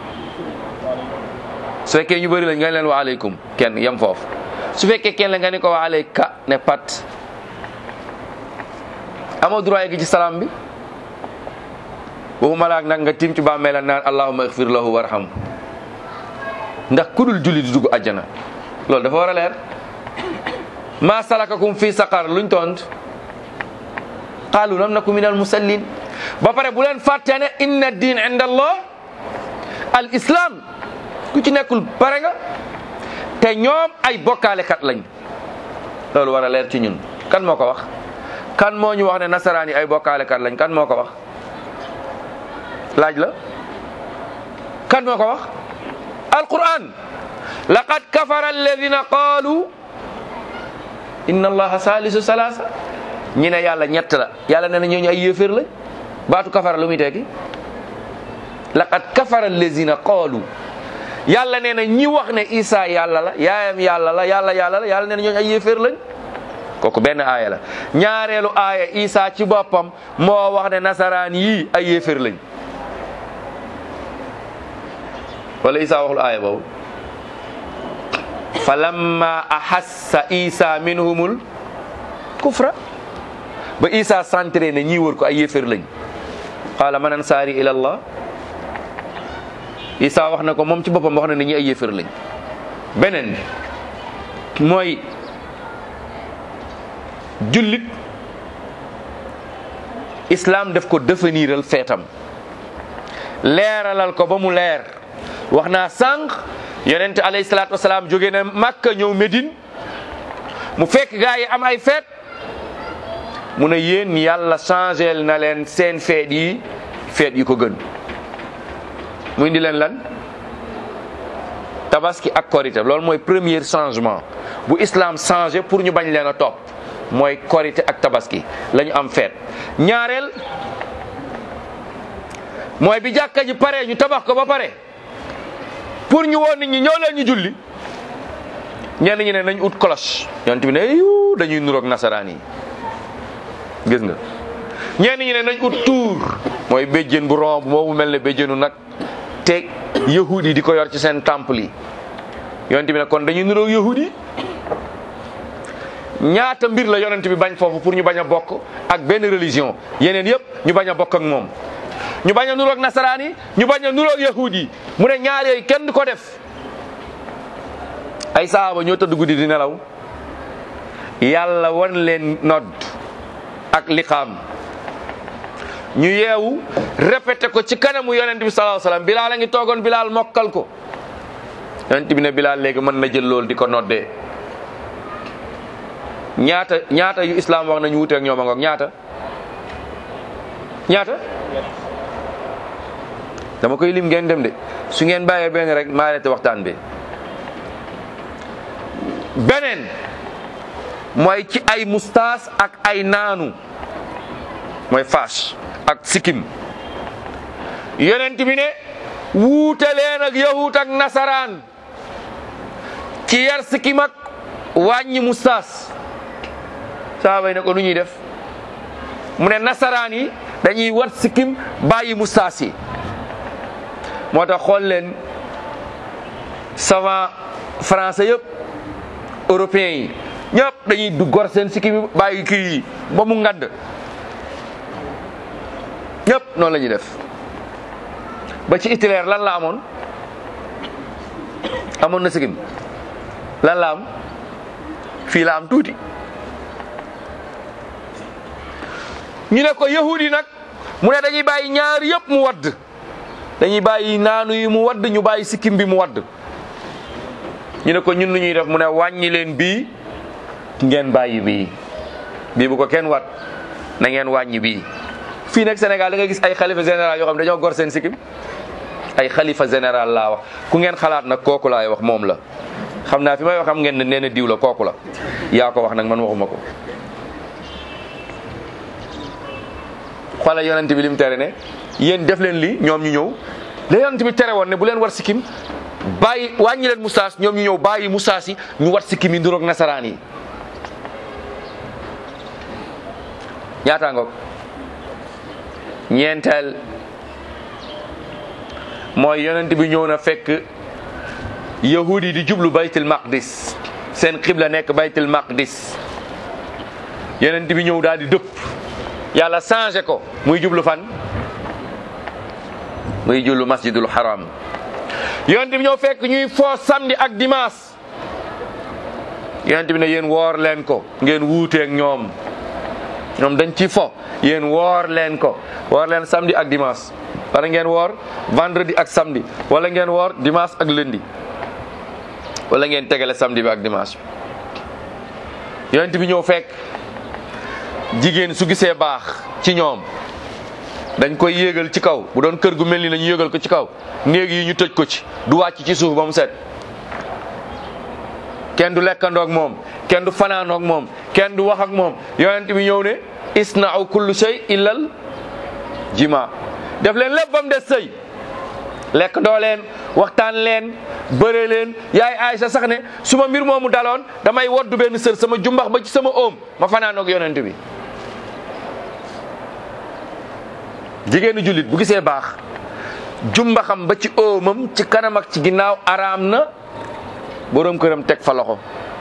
su fekkee ñu bëri lañ nga leen wa aleykum kenn yem foofu su fekkee kenn la nga ni ko wa aleyka ne pat amoo droit gi ci salaam bi waxuma laak nag nga tim ci bàmmeel naan allahumma igfir lahu warham ndax ku dul julli di dugg àjjana loolu dafa war a leer ma salakakum fi saqar luñ tont qaalu lam naku min al musallin ba pare bu leen fàtte ne inna diin inda allah al islam ku ci nekkul pare nga te ñoom ay bokkaalekat lañ loolu war a leer ci ñun kan moo ko wax kan moo ñu wax ne nasaraan yi ay bokkaalekat lañ kan moo ko wax laaj la kan moo ko wax alquran laqad kafara alladina qaalu inna allaha salisu salasa ñi ne yàlla ñett la yàlla nee na ñooñu ay yéeféer lañ baatu kafara lu muy tekki laqad kafara alladina qaalu yàlla nee na ñi wax ne isa yàlla la yaayam yàlla la yàlla yàlla la yàlla nee na ñooñu ay yéeféer lañ kooku benn aaya la ñaareelu aaya isa ci boppam moo wax ne nasaraan yii ay yéeféer lañ wala isa waxul aaya boobu fa lamma ahassa isa minhumul kufra ba isa centré ne ñii wër ko ay yéeféer lañ qaala man ansaari ila allah isa wax na ko moom ci boppam wax na ne ñi ay yéeféer lañ beneen bi mooy jullit islam daf ko définiral feetam leeralal ko ba mu leer wax naa sànq yonente alayhi salaatu wasalaam jóge na Makka ñëw Médine mu fekk gaa yi am ay feet mu ne yéen yàlla changé na leen seen feet yi feet yi ko gën mu indi leen lan tabaski ak korité loolu mooy premier changement bu islam changé pour ñu bañ leen a topp mooy korité ak tabaski la ñu am feet ñaareel mooy bi jàkka ji pare ñu tabax ko ba pare pour ñu woon nit ñi ñëw leen ñu julli ñenn ñi ne nañ ut cloche yonent bi ne yu dañuy nuroog nasaraan yi gis nga ñenn ñi ne nañ ut tuur mooy béjjén bu ron bu moomu mel ne béjjénu nag te yahud yi di ko yor ci seen temple yi yonent bi ne kon dañuy nuroog yahud yi ñaata mbir la yonent bi bañ foofu pour ñu bañ a bokk ak benn religion yeneen yëpp ñu bañ a bokk ak moom ñu bañ a nuroog nasaraan yi ñu bañ a nuroog yahud yi mu ne ñaar yooyu kenn du ko def ay saaba ñoo tëdd guddi di nelaw yàlla wan leen nodd ak liqaam ñu yeewu répété ko ci kanamu yonent bi sallallahu alayhi wasallam bilaal a ngi toogoon bilaal mokkal ko yonent bi ne bilaal léegi mën na jël loolu di ko noddee ñaata ñaata yu islam wax nañu wuteeg ñoom a ngoog ñaata ñaata dama koy lim ngeen dem de su ngeen bàyyee benn rek maa arrêté waxtaan bi beneen mooy ci ay mustaas ak ay naanu mooy faas ak sikkim yonent bi ne wuute leen ak yahut ak nasaraan ci yar sikkim ak wàññi mustaas saaba yi ne ko nu ñuy def mu ne nasaraan yi dañuy wat sikkim bàyyi mustaas yi moo tax xool leen savant français yëpp européens yi ñëpp dañuy du gor seen sikkim bàyyi kii yi ba mu ngadd ñëpp noonu la ñuy def ba ci Hitler lan la amoon amoon na sikkim lan la am fii la am tuuti ñu ne ko yahud yi nag mu ne dañuy bàyyi ñaar yëpp mu wadd dañuy bàyyi naanu yi mu wadd ñu bàyyi sikkim bi mu wadd ñu ne ko ñun lu ñuy def mu ne wàññi leen bii ngeen bàyyi bii bii bu ko kenn wat na ngeen wàññi bii fii nag Sénégal da nga gis ay xalifa général yoo xam ne dañoo gor seen sikkim ay xalifa général laa wax ku ngeen xalaat nag kooku laay wax moom la xam naa fi may wax xam ngeen ne nee na diw la kooku la yaa ko wax nag man waxuma ko xoola yonent bi lim tere ne yéen def leen lii ñoom ñu ñëw la yonent bi tere woon ne bu leen war sikkim bàyyi wàññi leen mustaas ñoom ñu ñëw bàyyi mustaas yi ñu wat sikkim yi nduroog nasaraan yi ñaata ngoog ñeenteel mooy yonent bi ñëw na fekk yahudi di jublu baytul maqdis seen xibla nekk baytul maqdis yonent bi ñëw daal di dëpp yàlla changé ko muy jublu fan muy jublu masjidul haram yonent bi ñëw fekk ñuy foo samedi ak dimanche yonent bi ne yéen woor leen ko ngeen wuuteeg ñoom ñoom dañ ci fo yéen woor leen ko woor leen samedi ak dimanche wala ngeen woor vendredi ak samedi wala ngeen woor dimanche ak lundi wala ngeen tegale samedi bi ak dimanche bi yonent bi ñëw fekk jigéen su gisee baax ci ñoom dañ koy yéegal ci kaw bu doon kër gu mel ni lañu yéegal ko ci kaw néeg yi ñu tëj ko ci du wàcc ci suuf ba mu set kenn du lekkandoog moom kenn du fanaanoog moom kenn du wax ak moom yonent bi ñëw ne isna'u kullu shay illal jima def leen lépp ba mu des sëy lekk doo leen waxtaan leen bëre leen yaay Aysa sax ne su ma mbir moomu daloon damay woddu benn sër sama jumbax ba ci sama oom ma fanaanoog yonent bi jigéenu jullit bu gisee baax jumbaxam ba ci oomam ci kanam ak ci ginnaaw araam na boroom këram teg fa loxo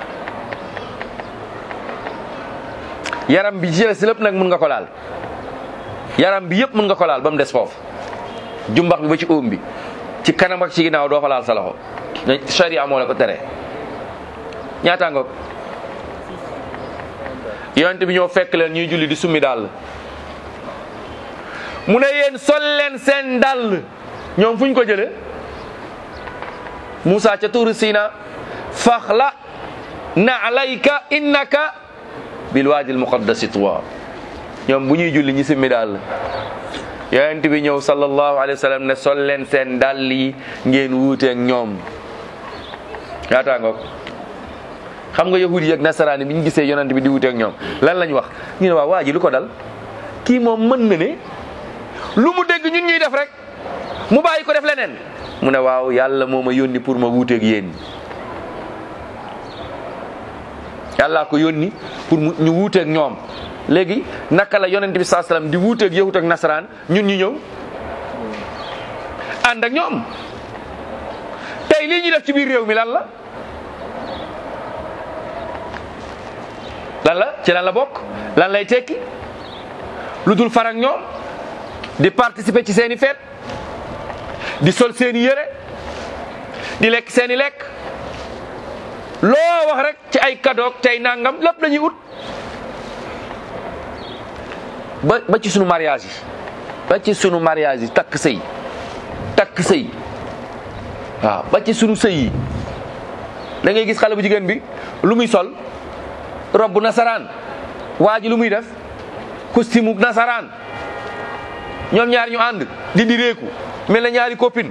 yaram bi ci si lépp nag mun nga ko laal yaram bi yëpp mun nga ko laal ba mu des foofu jumbax bi ba ci oom bi ci kanam ak ci ginnaaw doo fa laal sa loxo sharia moo la ko tere ñaata ngoog yonent bi ñoo fekk leen ñuy julli di summi daal mu ne yéen sol leen seen dàll ñoom fu ñu ko jële Moussa ca tuuru Sina faxla na alayka innaka bil waadil muqaddasi tuwa ñoom bu ñuy julli ñi simmi daal yonent bi ñëw sallallahu alayhi wa sallam ne sol leen seen dàll yi ngeen wuuteeg ñoom ñaata ngoog xam nga yahudi yi ak nasaraani bi ñu gisee yonent bi di wuuteeg ñoom lan lañ wax ñu ne waa waa ji lu ko dal kii moom mën na ne lu mu dégg ñun ñuy def rek mu bàyyi ko def leneen mu ne waaw yàlla moo ma yónni pour ma wuuteeg yéen yàllaa ko yónni pour mu ñu wuuteeg ñoom léegi naka la yonent bi saa salaam di wuuteeg yahut ak nasaraan ñun ñu ñëw ànd ak ñoom tey lii ñuy def ci biir réew mi lan la lan la ci lan la bokk lan lay tekki lu dul farak ñoom di participer ci seeni feet di sol seeni yére di lekk seeni lekk loo wax rek ci ay kadoog tey nangam lépp lañuy ut ba ba ci sunu mariage yi ba ci sunu mariage yi takk sëy takk sëy waaw ba ci sunu sëy yi da ngay gis xale bu jigéen bi lu muy sol robb nasaraan waa ji lu muy def costume nasaraan ñoom ñaar ñu ànd di di réeku mel na ñaari copine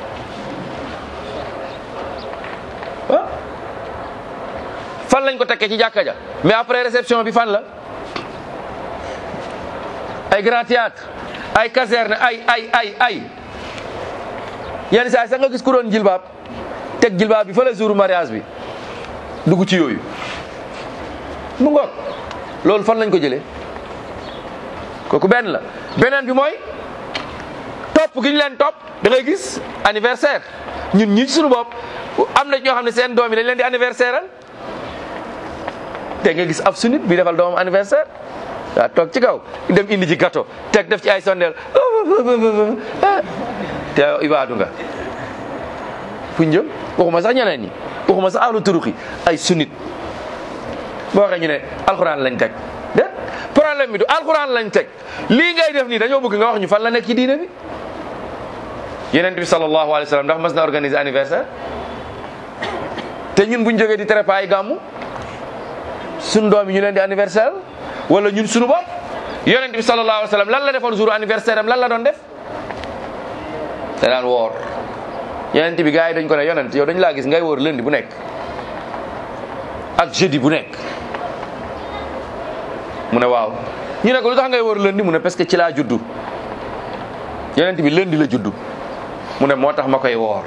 ah fan lañ ko tekkee ci jàkka ja mais après réception bi fan la ay grand théâtre ay caserne ay ay ay ay yenn saa sax nga gis ku doon jilbaab teg jilbaab bi fa la jour mariage bi dugg ci yooyu mu ngoog loolu fan lañ ko jëlee kooku benn la beneen bi mooy topp gi ñu leen topp da ngay gis anniversaire ñun ñi ci suñu bopp am na ñoo xam ne seen doom yi dañ leen di anniversaire al te nga gis ab sunit bi defal doomam anniversaire waa toog ci kaw dem indi ci gâteau teg def ci ay sondeel te ibaadu nga fu ñu jëm waxuma sax ñeneen ñi waxuma sax ahlu turuxi ay sunit boo waxee ñu ne alxuraan lañ teg de problème bi du alxuraan lañ teg lii ngay def nii dañoo bëgg nga wax ñu fan la nekk ci diine bi yeneen bi sallallahu alayhi wa sallam ndax mas na organiser anniversaire te ñun buñ jógee di tere ay gàmmu suñ doom yi ñu leen di anniversaire wala ñun suñu bopp yonent bi sallallahu alayhi wa sallam lan la defoon jour anniversaire am lan la doon def te daan woor yonent bi gars yi dañ ko ne yonent yow dañ laa gis ngay woor lundi bu nekk ak jeudi bu nekk mu ne waaw ñu ne ko lu tax ngay woor lundi mu ne parce que ci laa juddu yonent bi lundi la juddu mu ne moo tax ma koy woor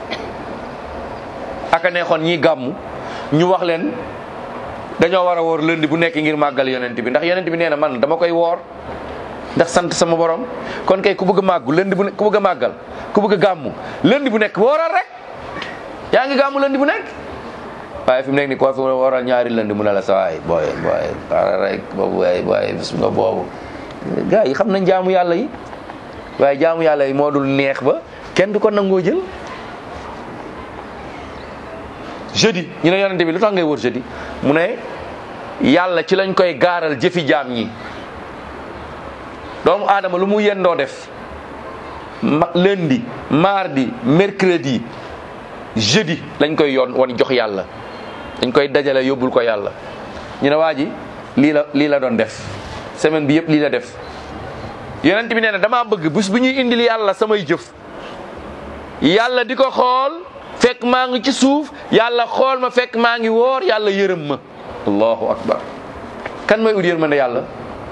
aka neexoon ñii gàmmu ñu wax leen dañoo war a woor lundi bu nekk ngir màggal yonent bi ndax yonent bi nee na man dama koy woor ndax sant sama borom kon kay ku bëgg a màggu lundi bu ku bëgg a màggal ku bëgg a gàmmu lundi bu nekk wooral rek yaa ngi gàmmu lundi bu nekk waaye fi mu nekk ni koo fi waral ñaari lundi mu ne la sa waay booy booy xaaral rek boobu waay booy bis nga boobu gars yi xam nañ jaamu yàlla yi waaye jaamu yàlla yi moo dul neex ba kenn du ko nangoo jël jeudi ñu ne yonente bi lu tax ngay wër jeudi mu ne yàlla ci lañ koy gaaral jëfi jaam ñi doomu aadama lu mu yendoo def ma lundi mardi mercredi jeudi lañ koy yoon wan jox yàlla dañ koy dajale yóbbul ko yàlla ñu ne waa ji lii la lii la doon def semaine bi yëpp lii la def yonent bi nee na damaa bëgg bés bu ñuy indil yàlla samay jëf yàlla di ko xool fekk maa ngi ci suuf yàlla xool ma fekk maa ngi woor yàlla yërëm ma allahu akbar kan mooy ut yërmande yàlla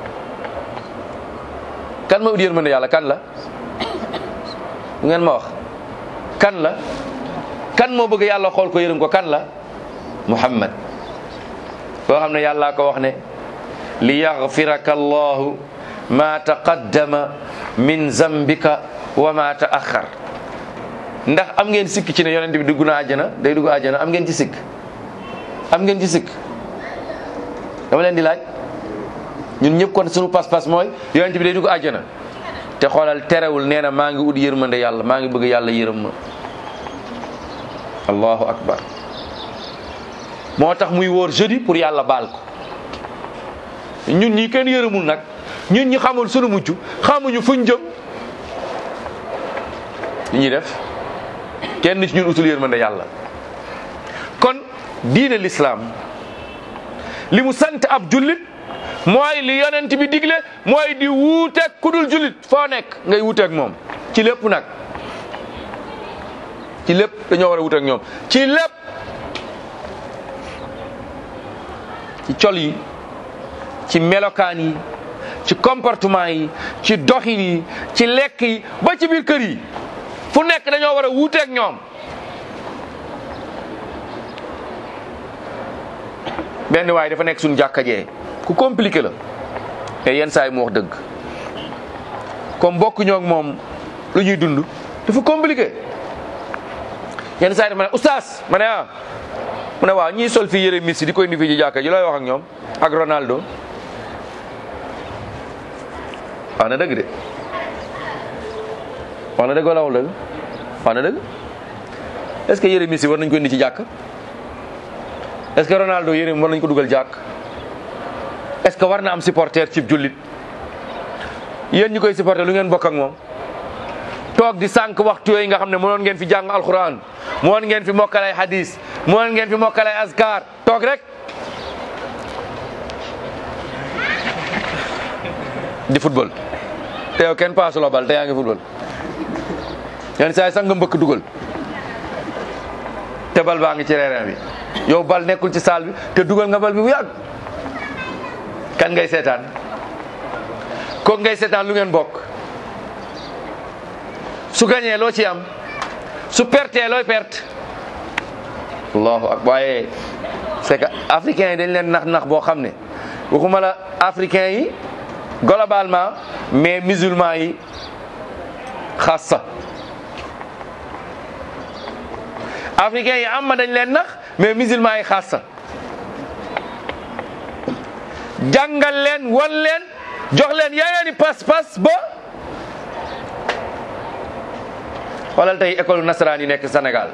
kan mooy ut yërmande yàlla kan la bu ngeen ma wax kan la kan moo bëgg yàlla xool ko yërëm ko kan la muhammad koo xam ne yàllaa ko wax ne li yaxfiraka allahu ma taqaddama min zambika wa ma taaxar ndax am ngeen sikk ci ne yonent bi dugg na àjjana day dugg àjjana am ngeen ci sikk am ngeen ci sikk dama leen di laaj ñun ñëpp kon sunu pas-pas mooy yonent bi day dugg àjjana te xoolal terewul nee na maa ngi ut yërmande yàlla maa ngi bëgg yàlla yërëm ma allahu akbar moo tax muy wóor jeudi pour yàlla baal ko ñun ñi kenn yërëmul nag ñun ñi xamul sunu mucc xamuñu fuñ jëm li ñuy def kenn ci ñun utul yërmande yàlla kon diine l'islam li mu sant ab jullit mooy li yonent bi digle mooy di wuuteeg ku dul jullit foo nekk ngay wuuteeg moom ci lépp nag ci lépp dañoo war a wuuteeg ñoom ci lépp ci col yi ci melokaan yi ci comportement yi ci doxin yi ci lekk yi ba ci biir kër yi fu nekk dañoo war a wuuteeg ñoom benn waaye dafa nekk suñu jàkka jee ku compliqué la te yenn saa yi mu wax dëgg comme bokk ñoo ak moom lu ñuy dund dafa compliqué yenn saa yi dafa ma ne oustaz ma ne ah mu ne waaw ñiy sol fii yëre Messi di koy indi fii ci jàkka ji looy wax ak ñoom ak Ronaldo wax na dëgg de wax na dëgg wala waxul dëgg wax na dëgg est-ce que yëre Messi war nañ ko indi ci jàkk est-ce que Ronaldo yëre war nañ ko dugal jàkk est-ce que war na am supporter ci jullit yéen ñi koy supporter lu ngeen bokk ak moom toog di sànq waxtu yooyu nga xam ne mënoon ngeen fi jàng alquran mënoon ngeen fi mokkalay hadis mënoon ngeen fi mokkalay azkar toog rek di football te yow kenn paasu la bal te yaa ngi football yenn saa yi sax nga mbëkk dugal te bal baa ngi ci terrain bi yow bal nekkul ci salle bi te dugal nga bal bi bu yàgg kan ngay seetaan kooku ngay seetaan lu ngeen bokk su gañee loo ci am su pertee looy perte allahu ak waaye c'est que africains yi dañ leen nax nax boo xam ne waxuma la africains yi globalement mais musulmans yi xassa africains yi am ma dañ leen nax mais musulmans yi xassa jàngal leen wan leen jox leen yeneeni pas-pas ba xoolal tey école nasaraan yi nekk Sénégal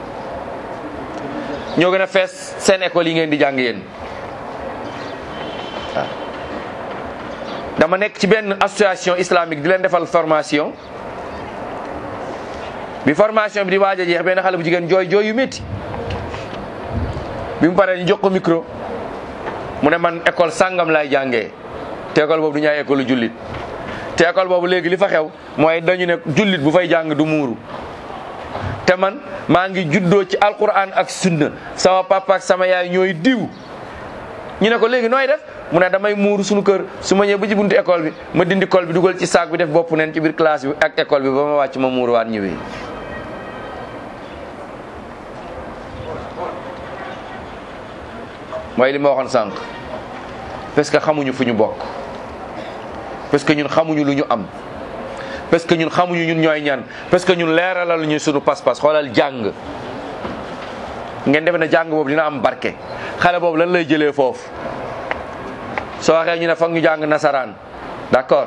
ñoo gën a fees seen école yi ngeen di jàng yéen waaw dama nekk ci benn association islamique di leen defal formation bi formation bi di waaj a jeex benn xale bu jigéen jooy jooy yu métti bi mu paree ñu jox ko micro mu ne man école sàngam laay jàngee te école boobu du ñaay école jullit te école boobu léegi li fa xew mooy dañu ne jullit bu fay jàng du muuru te man maa ngi juddoo ci alquran ak sunna sama papa ak sama yaay ñooy diw ñu ne ko léegi nooy def mu ne damay muuru suñu kër su ma ñëwee ba ci buntu école bi ma dindi col bi dugal ci saak bi def bopp neen ci biir classe bi ak école bi ba ma wàcc ma muuruwaat ñëwee. mooy li ma waxoon sànq parce que xamuñu fu ñu bokk parce que ñun xamuñu lu ñu am parce que ñun xamuñu ñun ñooy ñan parce que ñun leeralal ñu sunu pas-pas xoolal jàng ngeen defe ne jàng boobu dina am barke xale boobu lan lay jëlee foofu soo waxee ñu ne foog ñu jàng nasaraan d'accord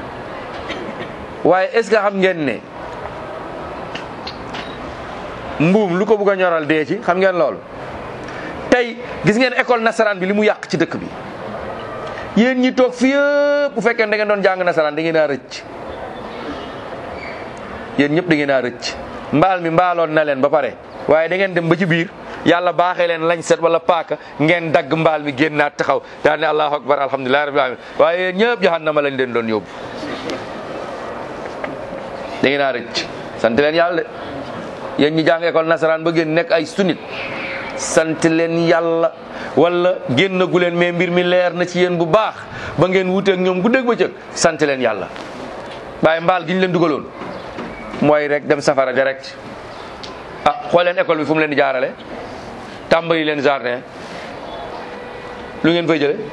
waaye est-ce que xam ngeen ne mbuum lu ko bëgg a ñoral dee ci xam ngeen loolu tey gis ngeen école nasaraan bi li mu yàq ci dëkk bi yéen ñi toog fii yëpp bu fekkee da ngeen doon jàng nasaraan da ngeen a rëcc yéen ñëpp da ngeen a rëcc mbaal mi mbaaloon na leen ba pare waaye da ngeen dem ba ci biir yàlla baaxee leen lañ set wala paaka ngeen dagg mbaal mi génnaat taxaw daal ne allahu akbar alhamdulilah rabbil alamin waaye yéen ñëpp jahannama lañ leen doon yóbbu da ngeen a rëcc sant leen yàlla de yéen ñi jàng école nasaraan ba génn nekk ay sunit sant leen yàlla wala génn gu leen mais mbir mi leer na ci yéen bu baax ba ngeen wuteeg ñoom guddeeg bëccëg sant leen yàlla waaye mbaal gi ñu leen dugaloon mooy rek dem safara direct ah xool leen école bi fu mu leen di jaarale tàmbali leen jardin lu ngeen fay jële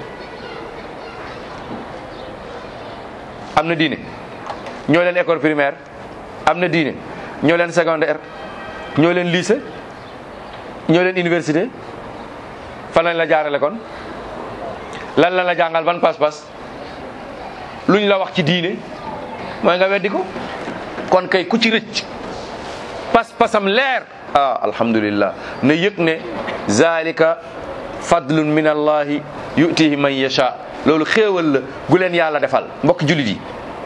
am na diine ñoo leen école primaire am na diine ñoo leen secondaire ñoo leen lycée ñoo leen université fan lañ la jaarale kon lan la la jàngal ban pas-pas luñ la wax ci diine mooy nga weddi ko kon kay ku ci rëcc pas-pasam leer ah alhamdulillah na yëg ne zalika fadlun min allahi yutihi man yasha loolu xéewal la gu leen yàlla defal mbokk jullit yi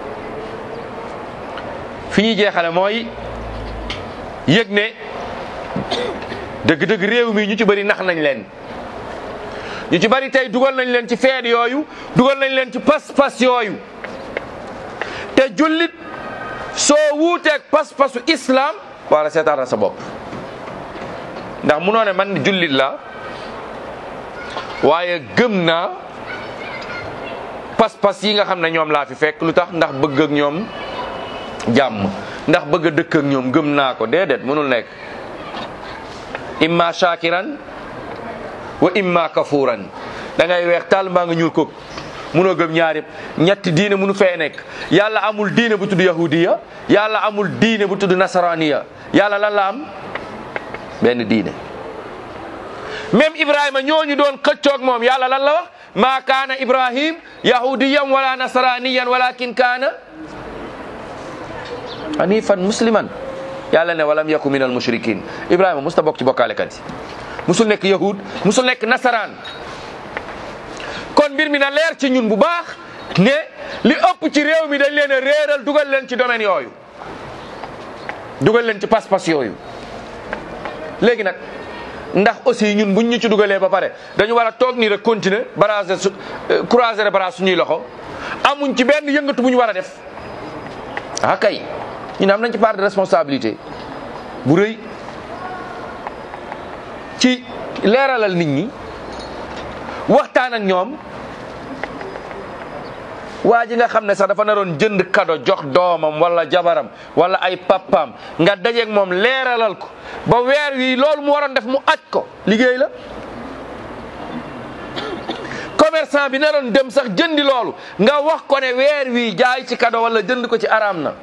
fi ñuy jeexale mooy yëg ne dëgg-dëgg réew mi ñu ci bëri nax nañ leen ñu ci bëri tey dugal nañ leen ci feet yooyu dugal nañ leen ci pas-pas yooyu te jullit soo wuuteeg pas-pasu islam wala seetaana sa bopp ndax munoo ne man jullit la waaye gëm naa pas-pas yi nga xam ne ñoom laa fi fekk lu tax ndax bëgg ak ñoom jàmm ndax bëgg a dëkk ak ñoom gëm naa ko déedéet mënul nekk imma shakiran wa imma kafuran da ngay weex taal mbaa nga ñuul ko munoo gëm ñaar yëpp ñetti diine munu fee nekk yàlla amul diine bu tudd yahudiya yàlla amul diine bu tudd nasaraniya yàlla lan la am benn diine même ibrahima ñooñu doon xëccoog moom yàlla lan la wax ma kaana ibrahim yahudiyan wala nasraniyan walakin kaana hanifan musliman yàlla ne walam yaku min al mushrikin ibrahima musta bokk ci bokkaalekat yi musul nekk yahud musul nekk nasaraan kon mbir mi na leer ci ñun bu baax ne li ëpp ci réew mi dañ leen a réeral dugal leen ci domaine yooyu dugal leen ci pas-pas yooyu léegi nag ndax aussi ñun buñ ñu ci dugalee ba pare dañu war a toog nii rek continuer barage su croiser barage suñuy loxo amuñ ci benn yëngatu bu ñu war a def ah kay ñun am nañ ci part de responsabilité bu rëy ci leeralal nit ñi waxtaan ak ñoom waa ji nga xam ne sax dafa naroon jënd kado jox doomam wala jabaram wala ay papaam nga dajeeg moom leeralal ko ba weer wi loolu mu waroon def mu aj ko liggéey la commerçant bi naroon dem sax jëndi loolu nga wax ko ne weer wi jaay ci kado wala jënd ko ci araam na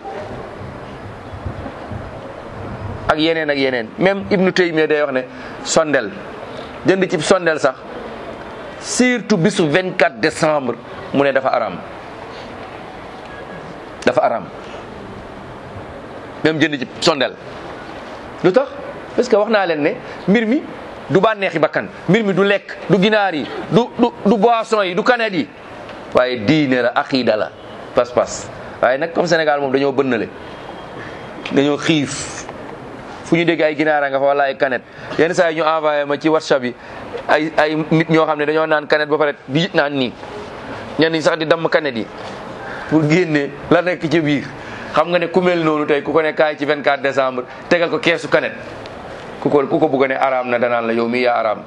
ak yeneen ak yeneen même Ibnu Taymiya day wax ne sondel jënd ci sondel sax surtout bisu 24 décembre mu ne dafa araam dafa araam même jënd ci sondel lu tax parce que wax naa leen ne mbir mi du bànneexi bakkan mbir mi du lekk du ginaar yi du du du boisson yi du kanet yi waaye diine la aqida la pas-pas waaye nag comme Sénégal moom dañoo bënnale dañoo xiif fu ñu dégg ay ginaara nga fa wala ay kanet yenn saa yi ñu envoyé ma ci whatsapp yi ay ay nit ñoo xam ne dañoo naan kanet ba pare di naan nii ñenn ñi sax di damm kanet yi pour génne la nekk ci biir xam nga ne ku mel noonu tey ku ko ne kaay ci 24 décembre tegal ko keesu kanet ku ko ku ko bugg ne araam na danaan la yow mii yaa araam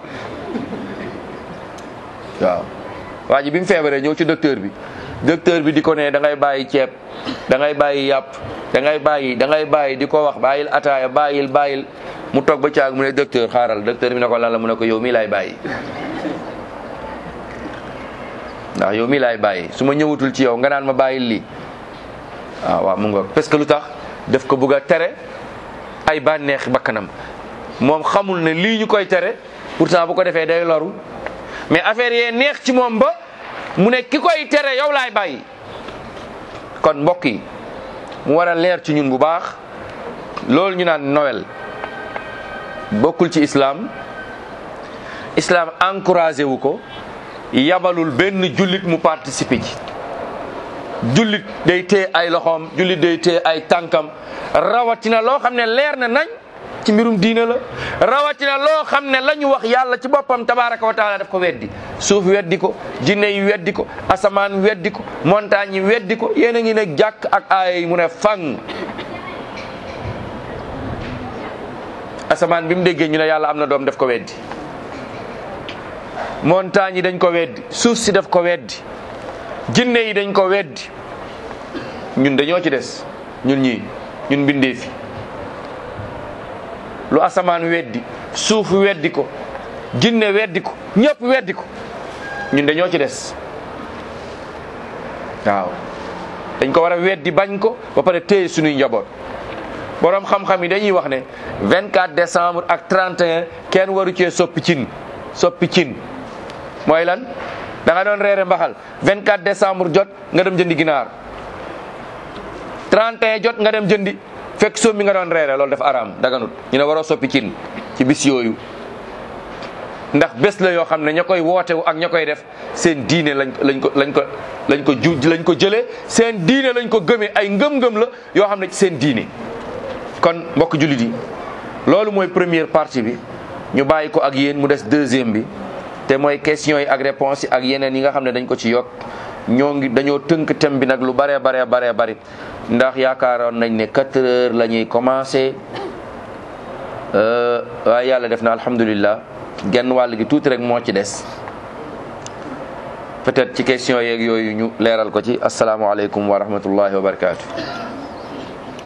waaw waa ji bi mu feebaree ñëw ci docteur bi docteur bi di ko ne da ngay bàyyi ceeb da ngay bàyyi yàpp da ngay bàyyi da ngay bàyyi di ko wax bàyyil ataaya bàyyil bàyyil mu toog ba caag mu ne docteur xaaral docteur bi ne ko lan la mu ne ko yow mii laay bàyyi ndax yow mii laay bàyyi su ma ñëwatul ci yow nga naan ma bàyyil lii waaw waaw mu ngoog parce que lu tax daf ko bëgg a tere ay bànneex bakkanam moom xamul ne lii ñu koy tere pourtant bu ko defee day loru mais affaire yee neex ci moom ba mu ne ki koy tere yow laay bàyyi kon mbokk yi mu war a leer ci ñun bu baax loolu ñu naan Noël bokkul ci islam islam encouragé wu ko yabalul benn jullit mu participer ci jullit day téye ay loxoom jullit day téye ay tànkam rawatina loo xam ne leer na nañ ci mbirum diina la rawatina loo xam ne la ñu wax yàlla ci boppam tabaraka wa taala daf ko weddi suuf weddi ko jinne yi weddi ko asamaan weddi ko montagne yi weddi ko yéen a ngi ne jàkk ak aaya yi mu ne fang asamaan bi mu déggee ñu ne yàlla am na doom daf ko weddi montagne yi dañ ko weddi suuf si daf ko weddi jinne yi dañ ko weddi ñun dañoo ci des ñun ñii ñun bindee fi lu asamaan weddi suuf weddi ko jinne weddi ko ñëpp weddi ko ñun dañoo ci des waaw dañ ko war a weddi bañ ko ba pare téye suñuy njaboot borom xam-xam yi dañuy wax ne 24 décembre ak 31 kenn waru cee soppi cin soppi cin mooy lan da nga doon reere mbaxal 24 décembre jot nga dem jëndi ginaar 31 jot nga dem jëndi fekk soom bi nga doon reere loolu dafa araam daganut ñu ne waroo soppi cin ci bis yooyu ndax bés la yoo xam ne ña koy wootewu ak ña koy def seen diine lañ lañ ko lañ ko lañ ko ju lañ ko jëlee seen diine lañ ko gëmee ay ngëm-ngëm la yoo xam ne ci seen diine kon mbokk jullit yi loolu mooy première partie bi ñu bàyyi ko ak yéen mu des deuxième bi te mooy questions yi ak réponses yi ak yeneen yi nga xam ne dañ ko ci yokk ñoo ngi dañoo tënk thème bi nag lu baree baree baree bari ndax yaakaaroon nañ ne quatre heures la ñuy commencé waaye yàlla def na alhamdulillah genn wàll gi tuuti rek moo ci des peut-être ci question yeeg yooyu ñu leeral ko ci asalaamaaleykum wa rahmatullahi wa barakaatu.